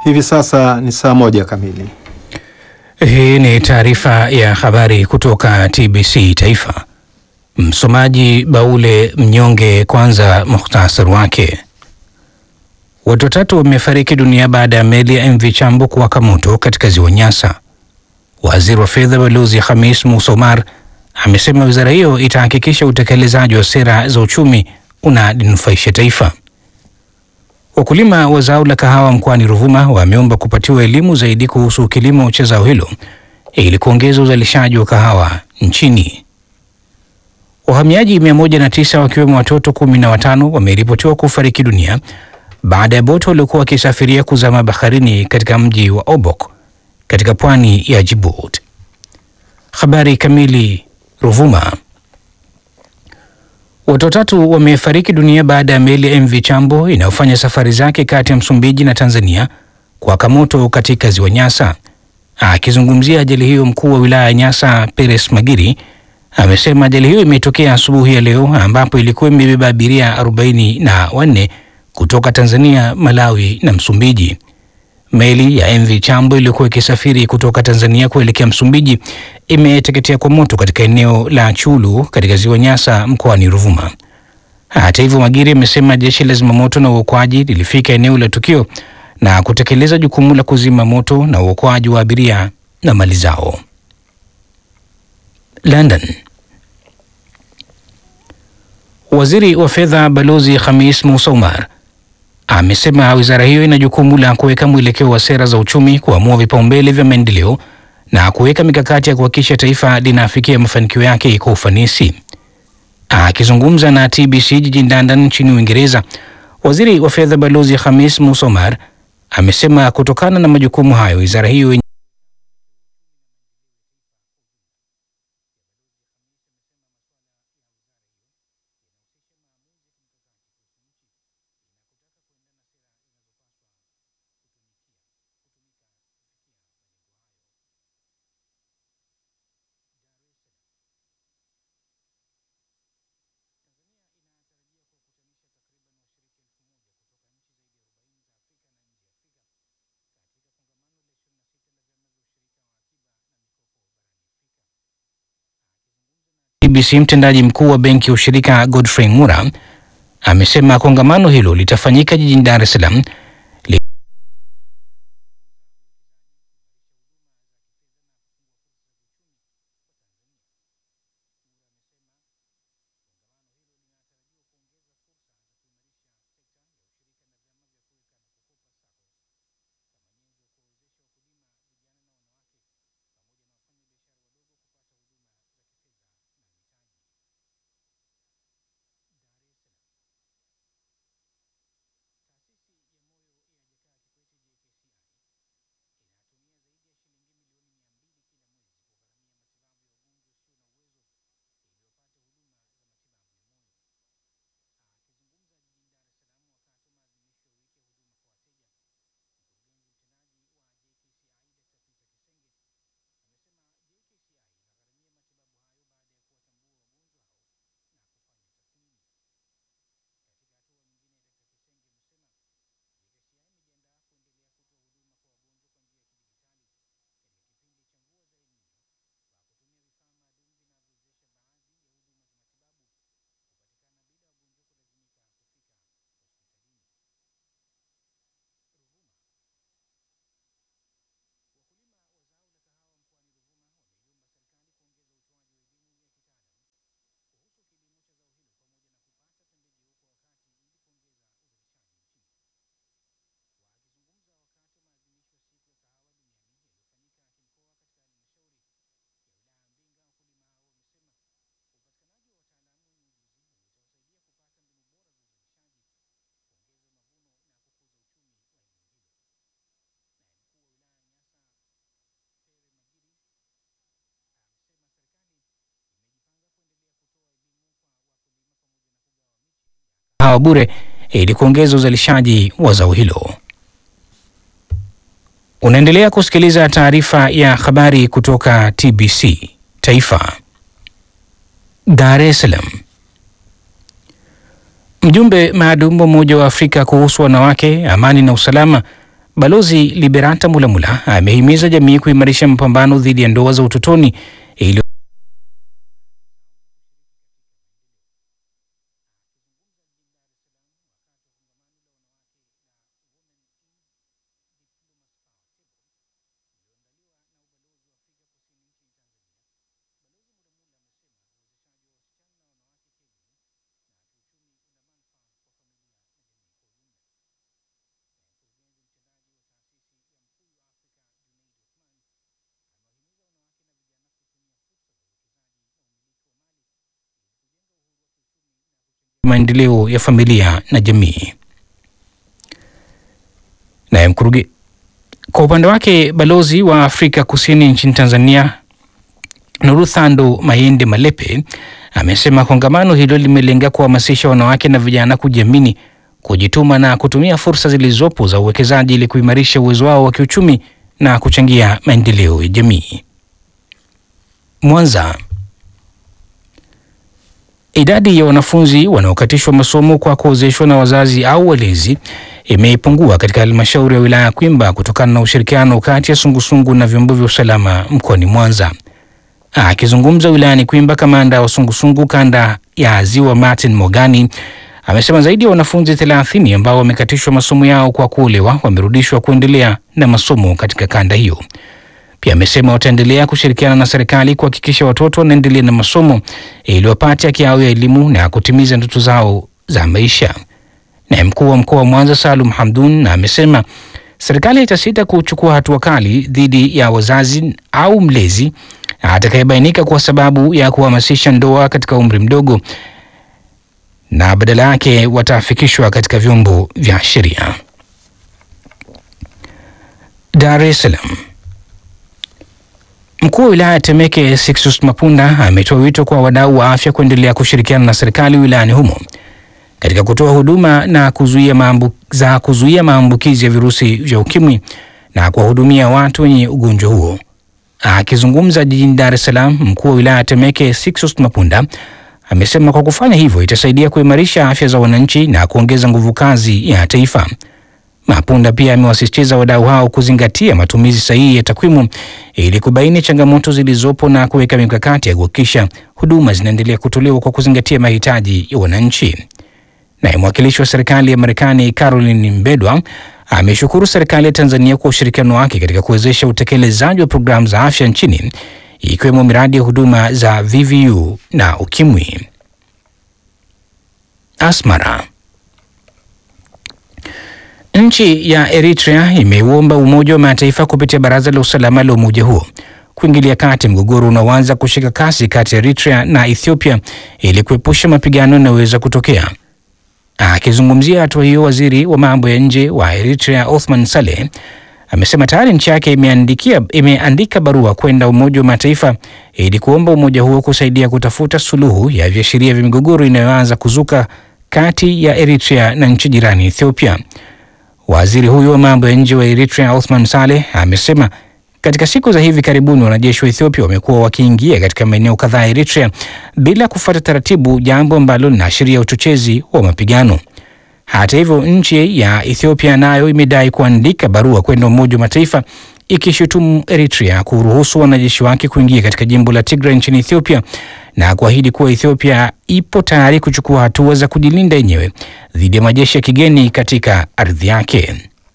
Hivi sasa ni saa moja kamili. Hii ni taarifa ya habari kutoka TBC Taifa. Msomaji Baule Mnyonge. Kwanza muhtasari wake. Watu watatu wamefariki dunia baada ya meli ya MV Chambo kuwaka moto katika ziwa Nyasa. Waziri wa fedha Balozi Hamis Musa Omar amesema wizara hiyo itahakikisha utekelezaji wa sera za uchumi unalinufaisha taifa. Wakulima wa zao la kahawa mkoani Ruvuma wameomba kupatiwa elimu zaidi kuhusu kilimo cha zao hilo ili kuongeza uzalishaji wa kahawa nchini. Wahamiaji 109 wakiwemo watoto kumi na watano wameripotiwa kufariki dunia baada ya boti waliokuwa wakisafiria kuzama baharini katika mji wa Obok katika pwani ya Djibouti. Habari kamili. Ruvuma. Watu watatu wamefariki dunia baada ya meli ya MV Chambo inayofanya safari zake kati ya Msumbiji na Tanzania kuwaka moto katika ziwa Nyasa. Akizungumzia ajali hiyo, mkuu wa wilaya ya Nyasa Peres Magiri amesema ajali hiyo imetokea asubuhi ya leo ambapo ilikuwa imebeba abiria arobaini na wanne kutoka Tanzania, Malawi na Msumbiji. Meli ya MV Chambo iliyokuwa ikisafiri kutoka Tanzania kuelekea Msumbiji imeteketea kwa moto katika eneo la Chulu katika ziwa Nyasa mkoani Ruvuma. Hata hivyo, Magiri amesema jeshi la zimamoto na uokoaji lilifika eneo la tukio na kutekeleza jukumu la kuzima moto na uokoaji wa abiria na mali zao. London. Waziri wa fedha Balozi Hamis Musa Omar amesema wizara hiyo ina jukumu la kuweka mwelekeo wa sera za uchumi, kuamua vipaumbele vya maendeleo na kuweka mikakati ya kuhakikisha taifa linafikia mafanikio yake kwa ufanisi. Akizungumza na TBC jijini London nchini Uingereza, waziri wa fedha Balozi Hamis Musa Omar amesema kutokana na majukumu hayo wizara hiyo TBC mtendaji mkuu wa benki ya ushirika Godfrey Mura amesema kongamano hilo litafanyika jijini Dar es Salaam hawa bure ili kuongeza uzalishaji wa zao hilo. Unaendelea kusikiliza taarifa ya habari kutoka TBC Taifa. Dar es Salaam. Mjumbe maalum wa Umoja wa Afrika kuhusu wanawake, amani na usalama, Balozi Liberata Mulamula amehimiza jamii kuimarisha mapambano dhidi ya ndoa za utotoni ili maendeleo ya familia na jamii. Naye mkuruge kwa upande wake balozi wa Afrika Kusini nchini Tanzania Nuruthando Mayende Malepe amesema kongamano hilo limelenga kuhamasisha wanawake na vijana kujiamini, kujituma na kutumia fursa zilizopo za uwekezaji ili kuimarisha uwezo wao wa kiuchumi na kuchangia maendeleo ya jamii. Mwanza. Idadi ya wanafunzi wanaokatishwa masomo kwa kuozeshwa na wazazi au walezi imepungua katika halmashauri ya wilaya ya Kwimba kutokana na ushirikiano kati ya sungusungu na vyombo vya usalama mkoani Mwanza. Akizungumza wilayani Kwimba, kamanda wa sungusungu kanda ya Ziwa Martin Mogani amesema zaidi ya wanafunzi 30 ambao wamekatishwa masomo yao kwa kuolewa wamerudishwa kuendelea na masomo katika kanda hiyo. Pia amesema wataendelea kushirikiana na serikali kuhakikisha watoto wanaendelea na masomo ili wapate haki yao ya elimu na kutimiza ndoto zao za maisha. Naye mkuu wa mkoa wa Mwanza Salum Hamdun amesema serikali itasita kuchukua hatua kali dhidi ya wazazi au mlezi atakayebainika kwa sababu ya kuhamasisha ndoa katika umri mdogo, na badala yake watafikishwa katika vyombo vya sheria. Dar es Salaam. Mkuu wa wilaya ya Temeke Sixtus Mapunda ametoa wito kwa wadau wa afya kuendelea kushirikiana na serikali wilayani humo katika kutoa huduma na kuzuia maambu, za kuzuia maambukizi ya virusi vya ukimwi na kuwahudumia watu wenye ugonjwa huo. Akizungumza jijini Dar es Salaam, mkuu wa wilaya ya Temeke Sixtus Mapunda amesema kwa kufanya hivyo itasaidia kuimarisha afya za wananchi na kuongeza nguvu kazi ya taifa. Mapunda pia amewasisitiza wadau hao kuzingatia matumizi sahihi ya takwimu ili kubaini changamoto zilizopo na kuweka mikakati ya kuhakikisha huduma zinaendelea kutolewa kwa kuzingatia mahitaji ya wananchi. Naye mwakilishi wa serikali ya Marekani Caroline Mbedwa ameshukuru serikali ya Tanzania kwa ushirikiano wake katika kuwezesha utekelezaji wa programu za afya nchini ikiwemo miradi ya huduma za VVU na ukimwi. Asmara. Nchi ya Eritrea imeuomba Umoja wa Mataifa kupitia Baraza la Usalama la umoja huo kuingilia kati mgogoro unaoanza kushika kasi kati ya Eritrea na Ethiopia ili kuepusha mapigano yanayoweza kutokea. Akizungumzia hatua hiyo, waziri wa mambo ya nje wa Eritrea Othman Saleh amesema tayari nchi yake imeandikia imeandika barua kwenda Umoja wa Mataifa ili kuomba umoja huo kusaidia kutafuta suluhu ya viashiria vya migogoro inayoanza kuzuka kati ya Eritrea na nchi jirani Ethiopia. Waziri huyo wa mambo ya nje wa Eritrea Othman Saleh amesema katika siku za hivi karibuni wanajeshi wa Ethiopia wamekuwa wakiingia katika maeneo kadhaa ya Eritrea bila kufuata taratibu, jambo ambalo linaashiria uchochezi wa mapigano. Hata hivyo, nchi ya Ethiopia nayo imedai kuandika barua kwenda Umoja wa Mataifa ikishutumu Eritrea kuruhusu wanajeshi wake kuingia katika jimbo la Tigray nchini Ethiopia na kuahidi kuwa Ethiopia ipo tayari kuchukua hatua za kujilinda yenyewe dhidi ya majeshi ya kigeni katika ardhi yake.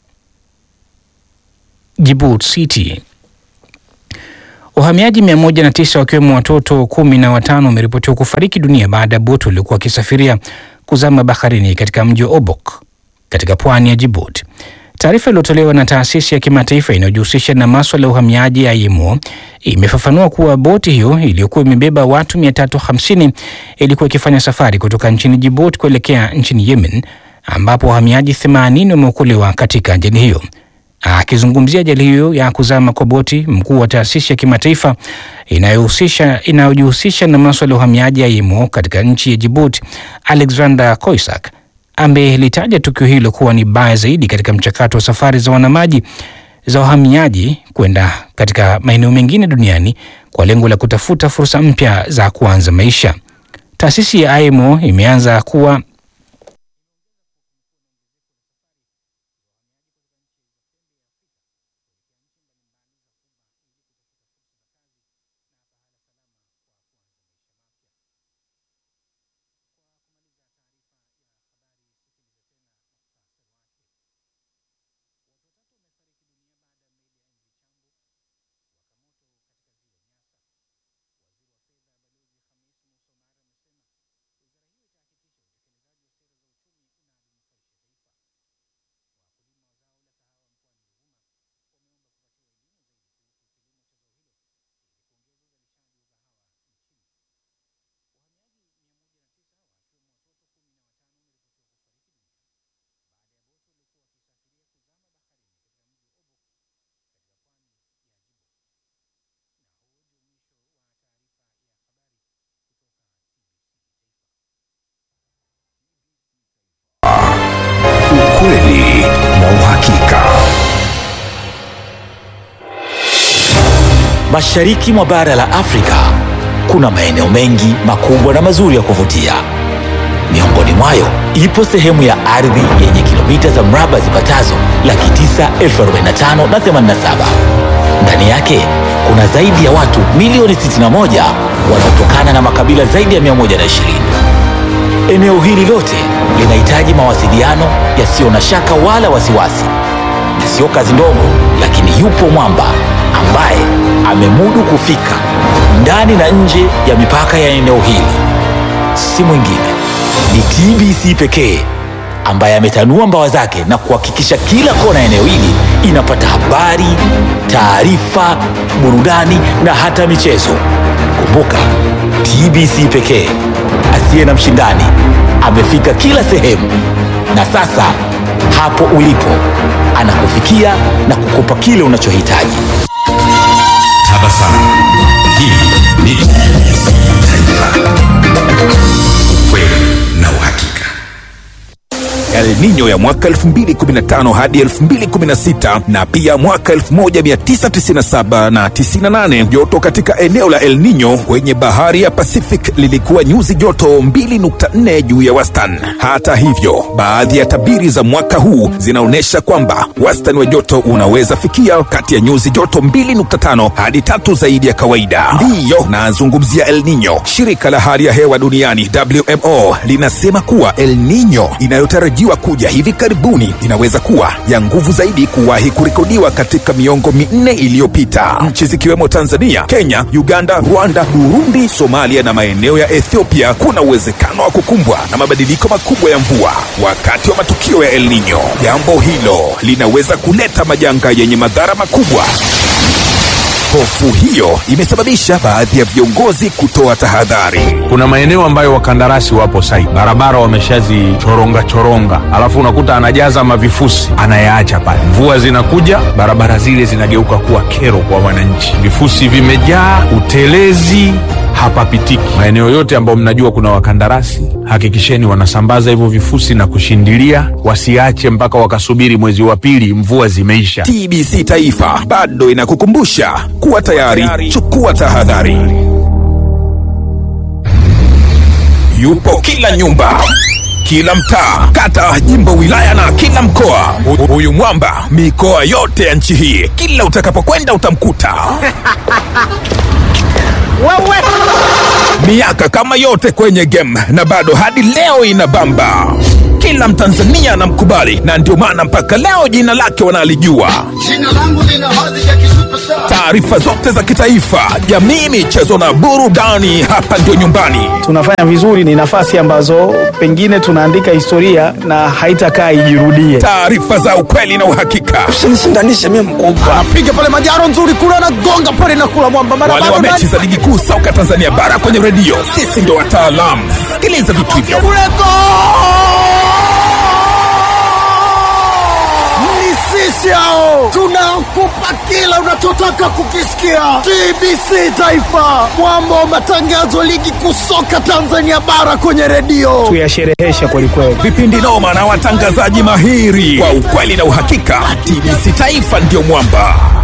Djibouti City. Wahamiaji 109 wakiwemo watoto kumi na watano wameripotiwa kufariki dunia baada ya boti waliokuwa wakisafiria kuzama baharini katika mji wa Obok katika pwani ya Djibouti. Taarifa iliyotolewa na taasisi ya kimataifa inayojihusisha na maswala ya uhamiaji ya IMO imefafanua kuwa boti hiyo iliyokuwa imebeba watu 350 ilikuwa ikifanya safari kutoka nchini Djibouti kuelekea nchini Yemen, ambapo wahamiaji 80 wameokolewa katika ajali hiyo. Akizungumzia ajali hiyo ya kuzama kwa boti, mkuu wa taasisi ya kimataifa inayohusisha inayojihusisha na maswala ya uhamiaji ya IMO katika nchi ya Djibouti, Alexander Koisak amelitaja tukio hilo kuwa ni baya zaidi katika mchakato wa safari za wanamaji za wahamiaji kwenda katika maeneo mengine duniani kwa lengo la kutafuta fursa mpya za kuanza maisha. Taasisi ya IMO imeanza kuwa Mashariki mwa bara la Afrika kuna maeneo mengi makubwa na mazuri ya kuvutia. Miongoni mwayo ipo sehemu ya ardhi yenye kilomita za mraba zipatazo laki tisa elfu arobaini na tano na themanini na saba. Ndani yake kuna zaidi ya watu milioni 61 wanaotokana na makabila zaidi ya 120. Eneo hili lote linahitaji mawasiliano yasiyo na shaka wala wasiwasi, na sio kazi ndogo, lakini yupo mwamba ambaye amemudu kufika ndani na nje ya mipaka ya eneo hili. Si mwingine ni TBC pekee ambaye ametanua mbawa zake na kuhakikisha kila kona ya eneo hili inapata habari, taarifa, burudani na hata michezo. Kumbuka, TBC pekee asiye na mshindani amefika kila sehemu, na sasa hapo ulipo anakufikia na kukupa kile unachohitaji. Tabasamu. Hii ni TBC Taifa. Ukweli na uhakika. El Nino ya mwaka 2015 hadi 2016 na pia mwaka 1997 na 98. Joto katika eneo la El Nino kwenye bahari ya Pacific lilikuwa nyuzi joto 2.4 juu ya wastani. Hata hivyo, baadhi ya tabiri za mwaka huu zinaonyesha kwamba wastani wa joto unaweza fikia kati ya nyuzi joto 2.5 hadi tatu zaidi ya kawaida. Ndiyo nazungumzia El Nino. Shirika la hali ya hewa duniani WMO linasema kuwa El Nino inayotarajiwa kuja hivi karibuni inaweza kuwa ya nguvu zaidi kuwahi kurekodiwa katika miongo minne iliyopita. Nchi zikiwemo Tanzania, Kenya, Uganda, Rwanda, Burundi, Somalia na maeneo ya Ethiopia kuna uwezekano wa kukumbwa na mabadiliko makubwa ya mvua wakati wa matukio ya El Nino. Jambo hilo linaweza kuleta majanga yenye madhara makubwa. Hofu hiyo imesababisha baadhi ya viongozi kutoa tahadhari. kuna maeneo ambayo wakandarasi wapo site, barabara wameshazichoronga choronga, alafu unakuta anajaza mavifusi anayaacha pale. Mvua zinakuja, barabara zile zinageuka kuwa kero kwa wananchi, vifusi vimejaa, utelezi hapapitiki. Maeneo yote ambayo mnajua kuna wakandarasi, hakikisheni wanasambaza hivyo vifusi na kushindilia, wasiache mpaka wakasubiri mwezi wa pili mvua zimeisha. TBC Taifa bado inakukumbusha kuwa tayari, chukua tahadhari. Yupo kila nyumba, kila mtaa, kata, jimbo, wilaya na kila mkoa. Hu- Huyu mwamba mikoa yote ya nchi hii, kila utakapokwenda utamkuta. miaka kama yote kwenye game na bado hadi leo inabamba. Kila Mtanzania anamkubali na ndio maana mpaka leo jina lake wanalijua. Jina langu lina hadhi ya kisuperstar. Taarifa zote za kitaifa, jamii, michezo na burudani, hapa ndio nyumbani. tunafanya vizuri, ni nafasi ambazo pengine tunaandika historia na haitakaa ijirudie. Taarifa za ukweli na uhakika, Usinishindanishe mimi mkubwa. Piga pale majaro nzuri kule anagonga pale na kula mwamba mara wale wa baada mechi za ligi kuu soka Tanzania bara kwenye redio, sisi ndio wataalamu. Sikiliza vitu hivyo. kule Ni sisi hao tunakupa kila unachotaka kukisikia. TBC Taifa, mwamba wa matangazo ligi kuu soka Tanzania bara kwenye redio. Tuyasherehesha kwelikweli. vipindi noma na watangazaji mahiri kwa ukweli na uhakika. TBC Taifa ndio mwamba.